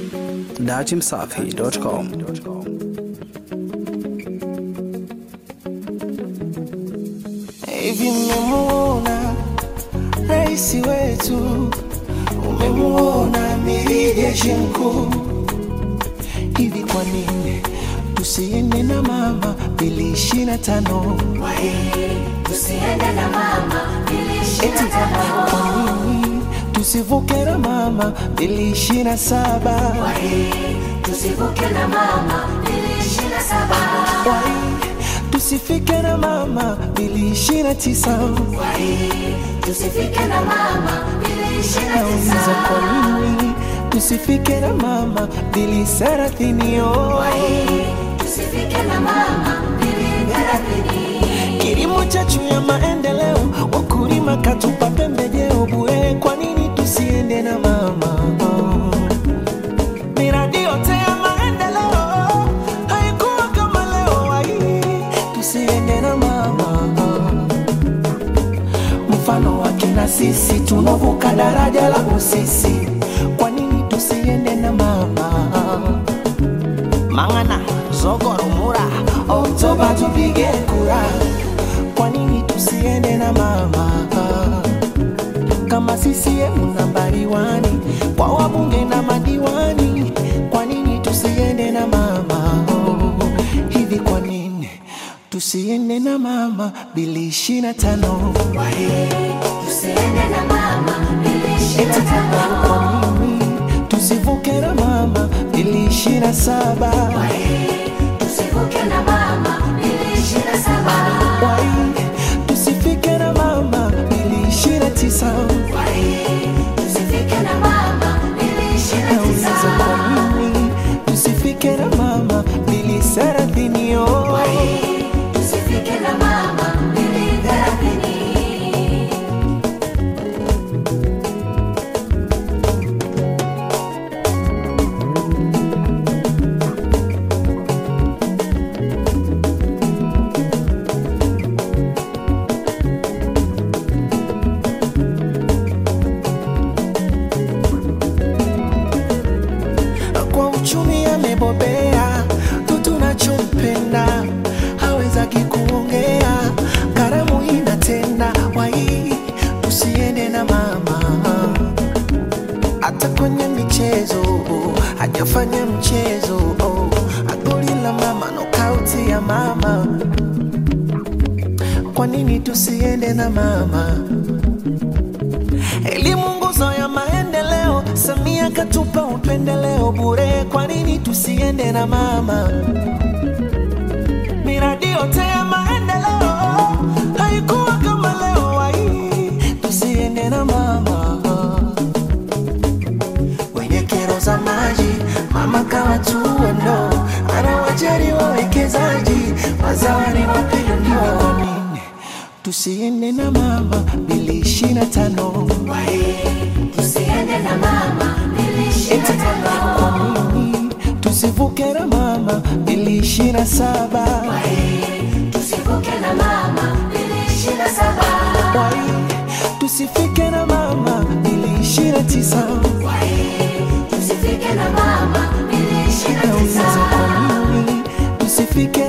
dachimsafi.com. Hivi mmemuona rais wetu, umemuona amiri jeshi mkuu. Hivi kwa nini tusiende na mama bili ishirini na tano? Tusiende na mama ili ishirini Eti na tano. kwa nini tusivuke na mama bili ishirini na saba? Tusivuke na mama ili ishirini na saba. Wai, tusifike na mama bili ishirini na tisa? Tusifike na mama ili ishirini na Nauliza tisa. kwa nini tusifike na mama bili thelathini? yo? Tusifike na mama ili thelathini. Kilimo chachu ya maendeleo, wakulima katupa pembejeo bure. Kwa nini tusiende na mama? Miradi yote ya maendeleo haikuwa kama leo. Ai, tusiende na mama. Mfano wake na sisi tunavuka daraja la Busisi. Kwa nini tusiende na mama? Mangana, Zogoro, Mura, Oktoba tupige kura. Kwa nini tusiende na mama? Kama CCM nambari wani kwa wabunge na madiwani, kwa nini tusiende na mama? Hivi kwa nini tusiende na mama bili ishirini na tano? Tusiende na mama ili ishirini Eti na tano. kwa nini tusivuke na mama bili ishirini na saba? Tusivuke na mama ili ishirini na saba. Wai, tusifike na mama bili ishirini na tisa. Tusifike na mama ili ishirini na Nauliza tisa. kwa nini tusifike na mama bili thelathini? yo? Tusifike na mama ili thelathini. kwa uchumi amebobea, tu tunachompenda hawezaki kuongea, karamu inatenda wai, tusiende na mama hata kwenye michezo hajafanya mchezo oh, goli la mama, nokauti ya mama. Kwa nini tusiende na mama? Elimu nguzo ya maendeleo, Samia katupa upendeleo bure. Kwa nini tusiende na mama? Miradi yote ya maendeleo haikuwa kama leo. Ai, tusiende na mama. Wenye kero za maji, mama kawatua ndo anawajali wawekezaji, wazawani wapinduliwa. Kwa nini tusiende na mama bili ishirini na tano? Tusiende na mama ili ishirini na tano. Kwa nini tusivuke na mama bili ishirini na saba? Tusivuke na mama ili ishirini na saba. Wai, tusifike na mama bili ishirini na tisa. Tusifike na mama ili ishirini na Nauliza tisa. kwa nini tusifike